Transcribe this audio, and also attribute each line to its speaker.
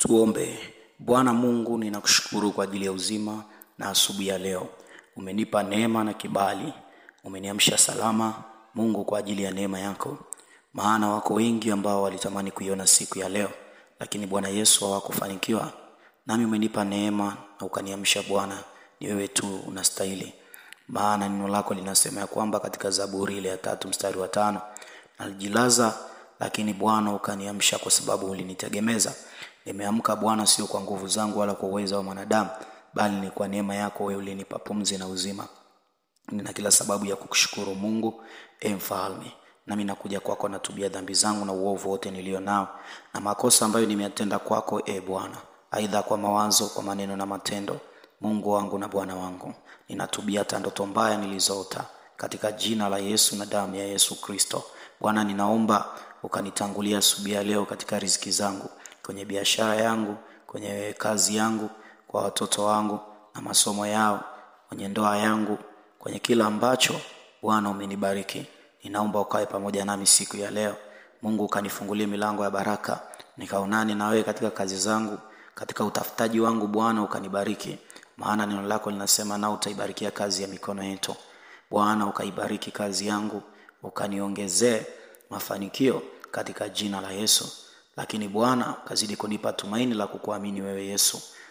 Speaker 1: Tuombe. Bwana Mungu, ninakushukuru kwa ajili ya uzima na asubuhi ya leo. Umenipa neema na kibali, umeniamsha salama Mungu, kwa ajili ya neema yako, maana wako wengi ambao walitamani kuiona siku ya leo, lakini Bwana Yesu hawakufanikiwa. Nami umenipa neema na ukaniamsha Bwana, ni wewe tu unastahili, maana neno lako linasema ya kwamba katika Zaburi ile ya tatu mstari wa tano nalijilaza lakini Bwana ukaniamsha kwa sababu ulinitegemeza. Nimeamka Bwana, sio kwa nguvu zangu wala kwa uwezo wa mwanadamu, bali ni kwa neema yako wewe ulinipa pumzi na uzima. Nina kila sababu ya kukushukuru Mungu, e Mfalme. Nami nakuja kwako, natubia dhambi zangu na uovu wote nilio nao na makosa ambayo nimeyatenda kwako, e Bwana, aidha kwa mawazo, kwa maneno na matendo. Mungu wangu na Bwana wangu, ninatubia hata ndoto mbaya nilizoota, katika jina la Yesu na damu ya Yesu Kristo. Bwana, ninaomba ukanitangulia asubuhi ya leo katika riziki zangu, kwenye biashara yangu, kwenye kazi yangu, kwa watoto wangu na masomo yao, kwenye ndoa yangu, kwenye kila ambacho Bwana umenibariki. Ninaomba ukawe pamoja nami siku ya leo. Mungu ukanifungulie milango ya baraka, nikaonane na wewe katika kazi zangu, katika utafutaji wangu. Bwana ukanibariki, maana neno lako linasema, nao utaibarikia kazi ya mikono yetu. Bwana ukaibariki kazi yangu, ukaniongezee mafanikio katika jina la Yesu. Lakini Bwana ukazidi kunipa tumaini la kukuamini wewe Yesu,